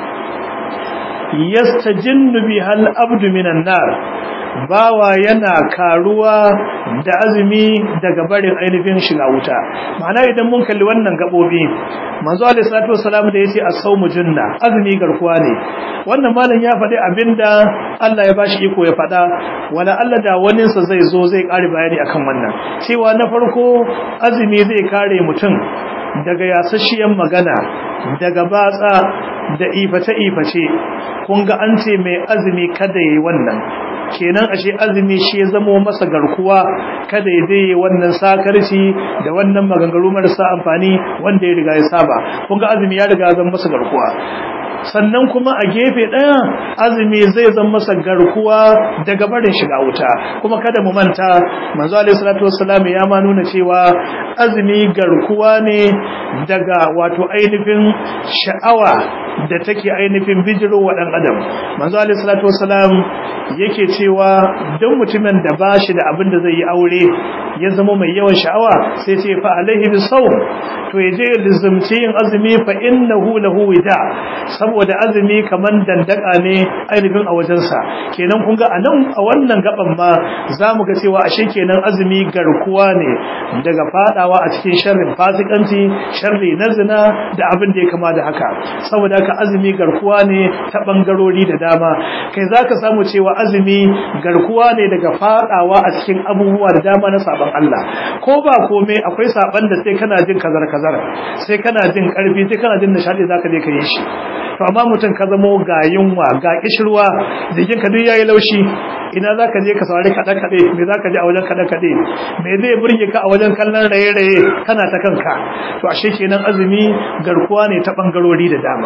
yastajinnu bihal abdu minan nar bawa yana karuwa da azumi daga barin ainihin shiga wuta ma'ana idan mun kalli wannan gabobi manzo alaihi salatu wassalam da yace as-sawmu junna azumi garkuwa ne wannan malam ya faɗi abinda Allah ya bashi iko ya faɗa wala Allah da wani sa zai zo zai ƙari bayani akan wannan cewa na farko azumi zai kare mutum daga yasashiyan magana daga batsa da iface-iface kun ga an ce mai azumi kada yayi wannan kenan ashe azumi shi ya zamo masa garkuwa kada ya je wannan sakarci da wannan maganganu marasa amfani wanda ya riga ya saba kun ga azumi ya riga zama masa garkuwa sannan kuma a gefe ɗaya azumi zai zama masa garkuwa daga barin shiga wuta kuma kada mu manta manzo alaihi salatu wassalam ya ma nuna cewa azumi garkuwa ne daga wato ainihin sha'awa da take ainihin bijiro wa dan adam manzo alaihi salatu wassalam yake cewa don mutumin da bashi da abin da zai yi aure ya zama mai yawan sha'awa sai ce fa alaihi bisawm to yaje ya lizumci yin azumi fa innahu lahu wida saboda azumi kaman dandaka ne ainihin a wajensa kenan kun ga anan a wannan gaban ma zamu ga cewa ashe kenan azumi garkuwa ne daga fadawa a cikin sharrin fasikanci sharri na zina da abin da ya kama da haka saboda haka azumi garkuwa ne ta bangarori da dama kai zaka samu cewa azumi garkuwa ne daga fadawa a cikin abubuwa da dama na saban Allah ko ba komai akwai saban da sai kana jin kazar kazar sai kana jin karfi sai kana jin nishadi zaka je ka yi shi to amma mutum ka zamo ga yunwa ga kishirwa jikin ka duk yayi laushi ina zaka je ka saurari kada kade me zaka je a wajen kada kade me zai burge ka a wajen kallon raye raye kana ta kanka to ashe kenan azumi garkuwa ne ta bangarori da dama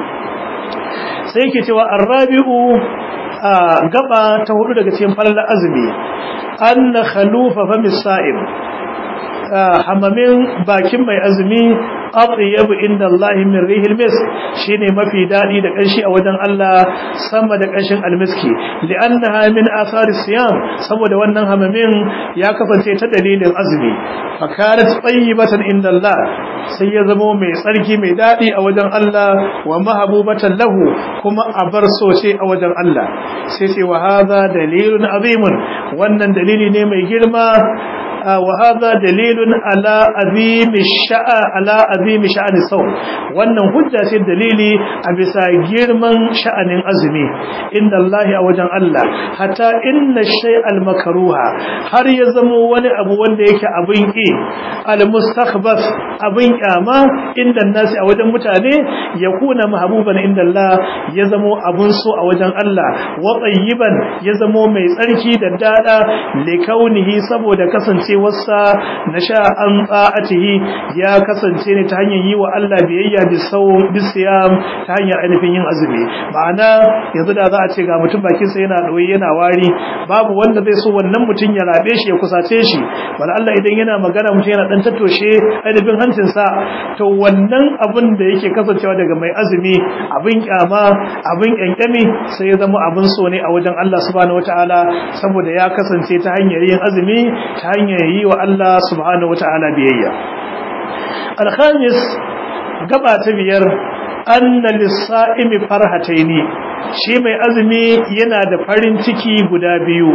sai yake cewa arrabi'u gaba ta hudu daga cikin falalar azumi anna khalufa famis sa'im hamamin bakin mai azumi atyabu inda Allah min rihil misk shine mafi dadi da kanshi a wajen Allah sama da kanshin almiski li'annaha min athari siyam saboda wannan hamamin ya kasance ta dalilin azumi fakarat tayyibatan inda Allah sai ya zama mai tsarki mai dadi a wajen Allah wa mahabubatan lahu kuma abar so ce a wajen Allah sai ce wa hadha dalilun azimun wannan dalili ne mai girma وهذا دليل على عظيم الشأن على عظيم شأن الصوم wannan hujja ce dalili a bisa girman sha'anin azumi inda Allah a wajen Allah hatta inna shay'al makruha har ya zamo wani abu wanda yake abin ki al mustakhbas abin kyama inda nasi a wajen mutane ya kuna mahbuban inda Allah ya zamo abun so a wajen Allah wa tayyiban ya zamo mai tsarki da dada likaunihi saboda kasance kasancewarsa na sha'an tsa'atihi ya kasance ne ta hanyar yi wa Allah biyayya bisiyam ta hanyar ainihin yin azumi ma'ana yanzu da za a ce ga mutum bakinsa yana ɗoyi yana wari babu wanda zai so wannan mutum ya rabe shi ya kusace shi wala Allah idan yana magana mutum yana ɗan tattoshe ainihin hancinsa to wannan abin da yake kasancewa daga mai azumi abin kyama abin kyankyami sai ya zama abin so ne a wajen Allah subhanahu wataala saboda ya kasance ta hanyar yin azumi ta hanyar yi wa Allah subhanahu wata'ala biyayya alkhamis gaba ta biyar anna lis-sa'imi farhataini shi mai azumi yana da farin ciki guda biyu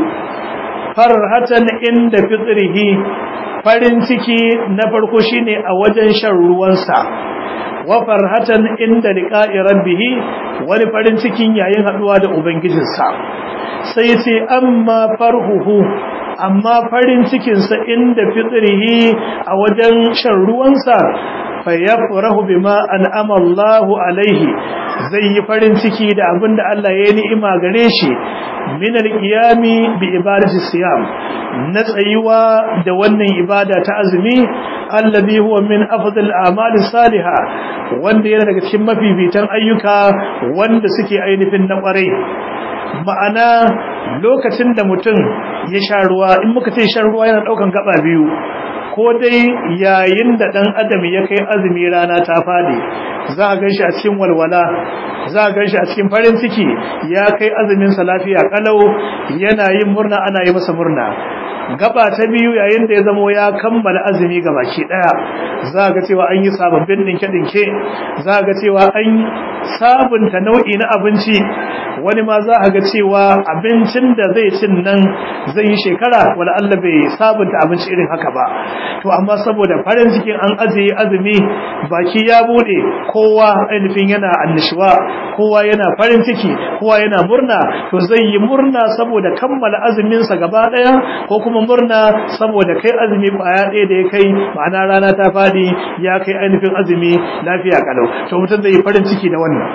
farhatan inda fitrihi farin ciki na farko shine a wajen shan ruwansa wa farhatan inda liqa'i rabbih wani farin cikin yayin haduwa da ubangijinsa sai ce amma farhuhu amma farin cikinsa inda fitrihi a wajen shan ruwansa fa yafrahu bima an'ama Allahu alaihi zai yi farin ciki da abinda Allah ya yi ni'ima gare shi min al-qiyami bi ibadati siyam na tsayuwa da wannan ibada ta azumi allazi huwa min afdal a'mali salihah wanda yana daga cikin mafifitan ayyuka wanda suke ainihin na kwarai ma'ana lokacin da mutum ya sha ruwa in muka ce shan ruwa yana daukan gaba biyu ko dai yayin da dan adam ya kai azumi rana ta fadi za a ganshi a cikin walwala za a ganshi a cikin farin ciki ya kai azumin sa lafiya kalau yana yin murna ana yi masa murna gaba ta biyu yayin da ya zamo ya kammala azumi ga baki daya za ga cewa an yi sababbin dinke-dinke za ga cewa an sabunta nau'i na abinci wani ma za a ga cewa abincin da zai cin nan zai yi shekara wala Allah bai sabunta abinci irin haka ba to amma saboda farin cikin an ajiye azumi baki ya bude kowa ainihin yana annishuwa kowa yana farin ciki kowa yana murna to zai yi murna saboda kammala azumin sa gaba daya ko kuma murna saboda kai azumi baya daya da ya kai ma'ana rana ta fadi ya kai ainihin azumi lafiya kalau to mutum zai yi farin ciki da wannan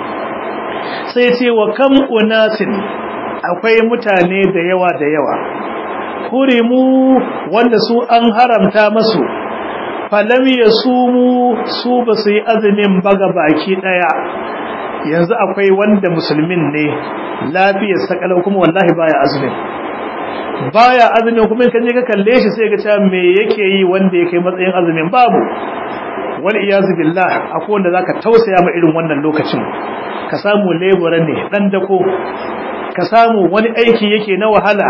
sai ce wa kam unasin akwai mutane da yawa da yawa hurimu wanda su an haramta masu falam yasumu su ba su yi azumin baga baki daya yanzu akwai wanda musulmin ne lafiyar sakalau kuma wallahi baya azumin baya azumin kuma kan je ka kalle shi sai ga cewa me yake yi wanda yake matsayin azumin babu wal iyazu billah akwai wanda zaka tausaya ma irin wannan lokacin ka samu lebura ne dan dako ka samu wani aiki yake na wahala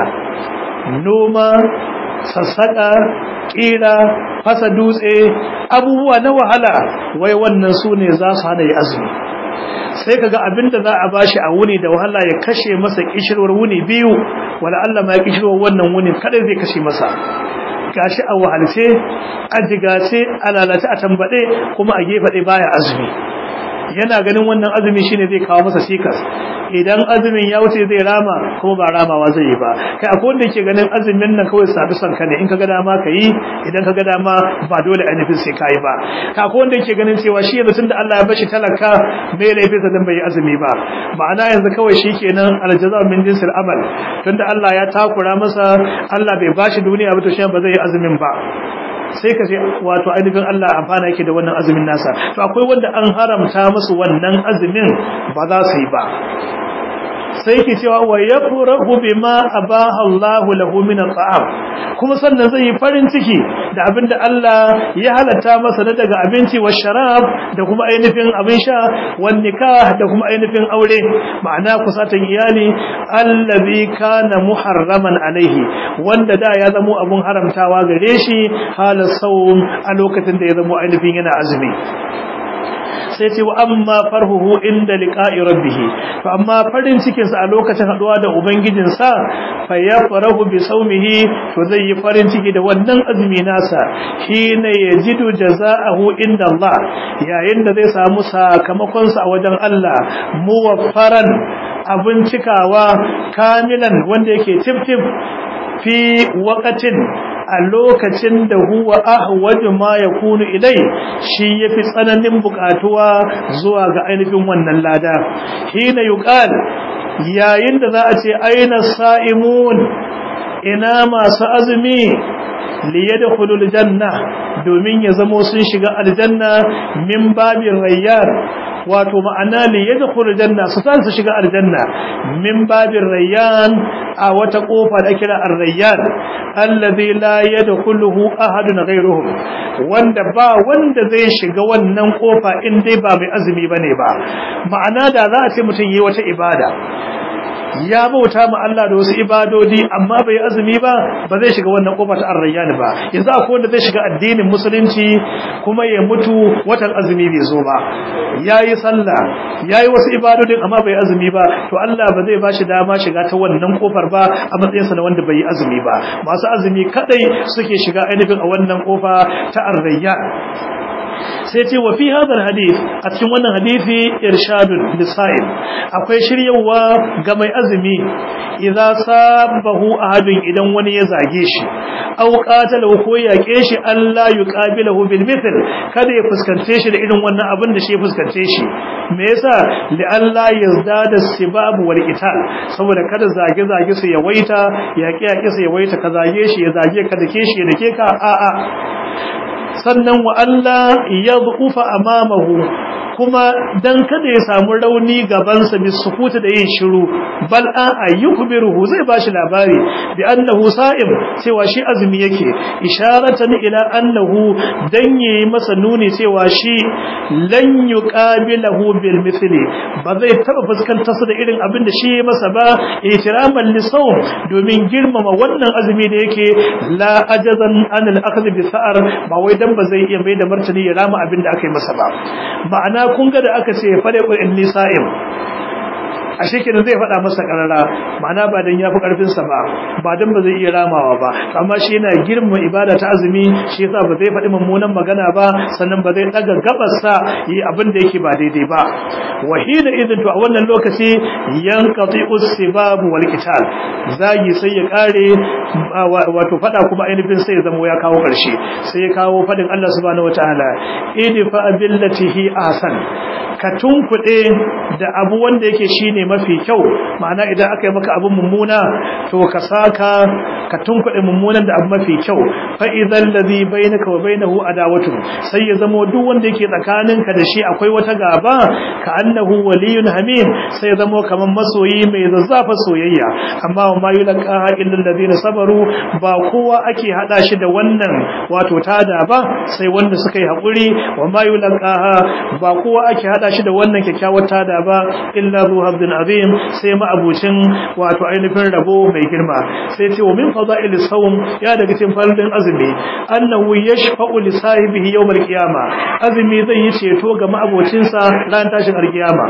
noma sassaka kira fasa dutse abubuwa na wahala wai wannan su ne za su hana yi azumi sai kaga abinda za a bashi a wuni da wahala ya kashe masa kishirwar wuni biyu wala Allah ma ya kishirwar wannan wuni kada zai kashe masa gashi a wahalce a jigace a lalace a tambade kuma a gefe ɗaya baya azumi yana ganin wannan azumi shine zai kawo masa sikas idan azumin ya wuce zai rama kuma ba ramawa zai yi ba kai akwai wanda yake ganin azumin nan kawai sabi son ka ne in ka ga dama ka yi idan ka ga dama ba dole ainihin sai ka yi ba ka akwai wanda yake ganin cewa shi yanzu tunda Allah ya bashi talaka mai laifinsa dan bai yi azumi ba ma'ana yanzu kawai shi kenan aljaza min jinsil amal tunda Allah ya takura masa Allah bai bashi duniya ba to shi ba zai yi azumin ba sai ka ce wato ainihin Allah amfana yake da wannan azumin nasa to akwai wanda an haramta musu wannan azumin ba za su yi ba sai ke cewa wa yafrahu bima abaha Allah lahu min at'am kuma sannan zai yi farin ciki da abinda Allah ya halatta masa na daga abinci wa sharab da kuma ainihin abin sha wan nikah da kuma ainihin aure ma'ana kusatan iyali allazi kana muharraman alaihi wanda da ya zamo abun haramtawa gare shi halas sawm a lokacin da ya zamo ainihin yana azumi sai ce wa amma farhuhu inda liqa'i rabbih to amma farin cikin sa a lokacin haduwa da ubangijin sa fa yafrahu bi sawmihi to zai yi farin ciki da wannan azumi nasa hina yajidu jazaahu inda Allah yayin da zai samu sakamakon sa a wajen Allah muwaffaran abin cikawa kamilan wanda yake tif-tif fi waqatin a lokacin da huwa ahwaju ma yakunu ilai shi yafi tsananin bukatuwa zuwa ga ainihin wannan lada hina yuqal yayin da za a ce aina sa'imun ina masu azumi liyadkhulul janna domin ya zamo sun shiga aljanna min babin rayyan wato ma'ana li yadkhulul janna su san su shiga aljanna min babin rayyan a wata kofa da kira ar-rayyan alladhi la yadkhuluhu ahadun ghayruhum wanda ba wanda zai shiga wannan kofa in dai ba mai azumi bane ba ma'ana da za a ce mutum yi wata ibada ya bauta ma Allah da wasu ibadodi amma bai azumi ba ba zai shiga wannan kofa ta arrayyan ba yanzu akwai wanda zai shiga addinin musulunci kuma ya mutu watan azumi bai zo ba yayi sallah yayi wasu ibadodin amma bai azumi ba to Allah ba zai bashi dama shiga ta wannan kofar ba a matsayin sa na wanda bai yi azumi ba masu azumi kadai suke shiga ainihin a wannan kofa ta arrayyan sai ce wa fi hadar hadith a cikin wannan hadisi irshadun lisa'il akwai shiryawa ga mai azumi idza sabahu ahadun idan wani ya zage shi aw qatalahu ko yake shi Allah yuqabilahu bil mithl kada ya fuskance shi da irin wannan abin da shi ya fuskance shi me yasa li Allah yazdada sibab wal qital saboda kada zage zage su yawaita yake yake su yawaita ka zage shi ya zage ka dake shi ya dake ka a a sannan wa Allah yadhufa amamahu kuma dan kada ya samu rauni gabansa bi sukuta da yin shiru bal an ayyukbiruhu zai bashi labari bi annahu sa'im cewa shi azumi yake isharatan ila annahu dan yayi masa nuni cewa shi lan yuqabilahu bil mithli ba zai taba fuskantar sa da irin abin da shi ya masa ba ihtiraman li sawm domin girmama wannan azumi da yake la ajazan an al akhdh bi sa'ar ba wai dan ba zai iya mai da martani ya rama abin da aka yi masa ba ma'ana kun ga da aka ce fariqul nisa'im a shekenan zai faɗa masa ƙarara ma'ana ba don ya fi ƙarfinsa ba ba don ba zai iya ramawa ba amma shi yana girma ibada ta azumi shi yasa ba zai faɗi mummunan magana ba sannan ba zai ɗaga gabarsa yi abin da yake ba daidai ba wahina idin to a wannan lokaci yanqati usbab wal qital zagi sai ya kare wato faɗa kuma ainihin sai ya zama ya kawo ƙarshe sai ya kawo faɗin Allah subhanahu wataala idfa billatihi ahsan ka tunkuɗe da abu wanda yake shine mafi kyau ma'ana idan aka yi maka abin mummuna to ka saka ka tunkuɗe mummunan da abu mafi kyau fa idan ladhi bainaka wa bainahu adawatu sai ya zama duk wanda yake tsakaninka da shi akwai wata gaba ka annahu waliyun hamim sai ya zama kaman masoyi mai zazzafa soyayya amma wa ma yulqa illa alladhina sabaru ba kowa ake hada shi da wannan wato tada ba sai wanda suka yi hakuri wa ma yulqa ba kowa ake hada shi da wannan kyakkyawar tada ba illa zu habdin azim sai ma abucin wato ainihin rabo mai girma sai ce wa min fadail sawm ya daga cikin farin azumi annahu yashfa'u li sahibihi yawm al-qiyama azumi zai yi ceto ga ma'abocin sa ran tashin al-qiyama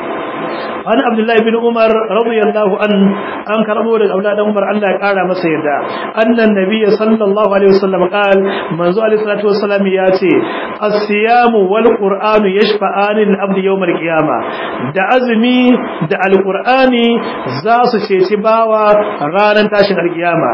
wani abdullahi bin umar radiyallahu an an karbo daga auladan umar Allah ya kara masa yadda annan nabiyyi sallallahu alaihi wasallam qal manzo alaihi salatu wasallam ya ce as-siyamu wal qur'anu yashfa'ani lil abdi yawm al-qiyama da azumi da al-qur'ani za su ceci bawa ranar tashin al-qiyama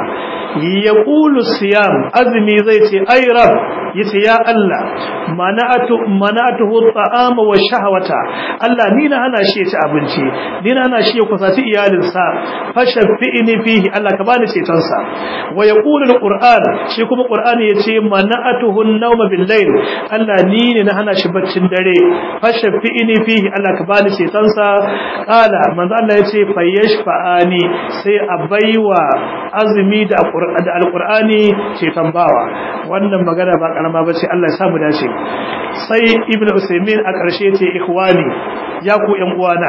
yaqulu siyam azumi zai ce ay rab yace ya Allah mana'atu mana'atuhu at-ta'ama wa shahwata Allah ni na hana shi ya ci abinci ni na hana shi ya kusaci iyalinsa fashaffi'ni fihi Allah ka bani ceton sa wa yaqulu al-qur'an shi kuma qur'ani yace mana'atuhu an-nawma bil-layl Allah ni ne na hana shi baccin dare fashaffi'ni fihi Allah ka bani ceton sa qala manzo Allah yace fayashfa'ani sai a baiwa azumi da al-qur'ani ceton bawa wannan magana ba karama bace Allah ya samu dace sai ibnu usaymin a ƙarshe ce ikhwani ya ku ƴan uwana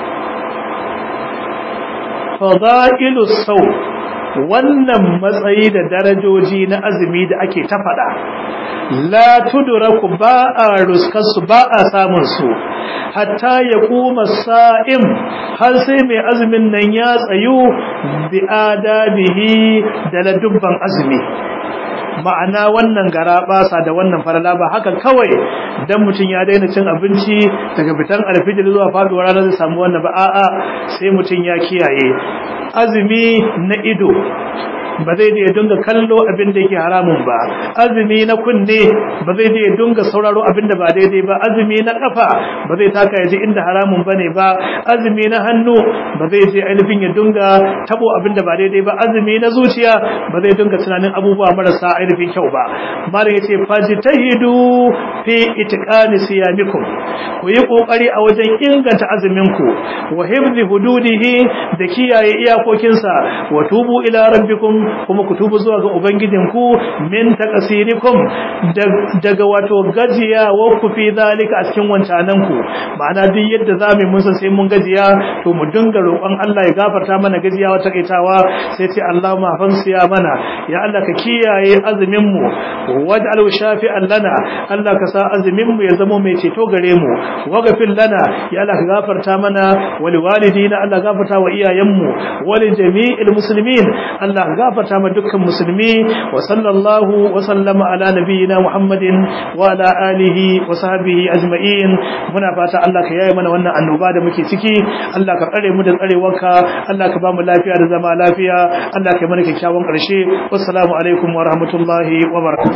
fadailu saw wannan matsayi da darajoji na azumi da ake ta faɗa la tudraku ba a ruskarsu ba a samun su hatta ya kuma sa'im har sai mai azumin nan ya tsayu bi adabihi da ladubban azumi ma'ana wannan gara basa da wannan farala ba haka kawai dan mutum ya daina cin abinci daga fitan alfijir zuwa faduwar rana zai samu wannan ba a'a sai mutum ya kiyaye azumi na ido ba zai da ya dunga kallo abin da yake haramun ba azumi na kunne ba zai da ya dunga sauraro abin da ba daidai ba azumi na kafa ba zai taka ya ji inda haramun bane ba azumi na hannu ba zai je ainihin ya dunga tabo abin da ba daidai ba azumi na zuciya ba zai dunga tunanin abubuwa marasa ainihin kyau ba malam yace fajtahidu fi itqani siyamikum ku yi kokari a wajen inganta azumin ku wa hifzi hududihi da kiyaye iyakokinsa wa tubu ila rabbikum kuma ku tubu zuwa ga ubangijinku min taqsirikum daga wato gajiya wa ku fi zalika a cikin wancanan ku ma'ana duk yadda zamu mun san sai mun gajiya to mu dinga roƙon Allah ya gafarta mana gajiya wata kaitawa sai ce Allahumma fansiya mana ya Allah ka kiyaye azumin mu waj'al shafi'an lana Allah ka sa azumin mu ya zama mai ceto gare mu waghfir lana ya Allah ka gafarta mana wal walidina Allah gafarta wa iyayen mu wal jami'il muslimin Allah gafarta ma dukkan musulmi wa sallallahu wa sallama ala nabiyyina Muhammadin wa ala alihi wa sahbihi ajma'in muna fata Allah ka yaye mana wannan annoba da muke ciki Allah ka tsare mu da tsarewarka Allah ka ba mu lafiya da zama lafiya Allah ka yi mana kyakkyawan ƙarshe wassalamu alaikum wa rahmatullahi wa barakatuh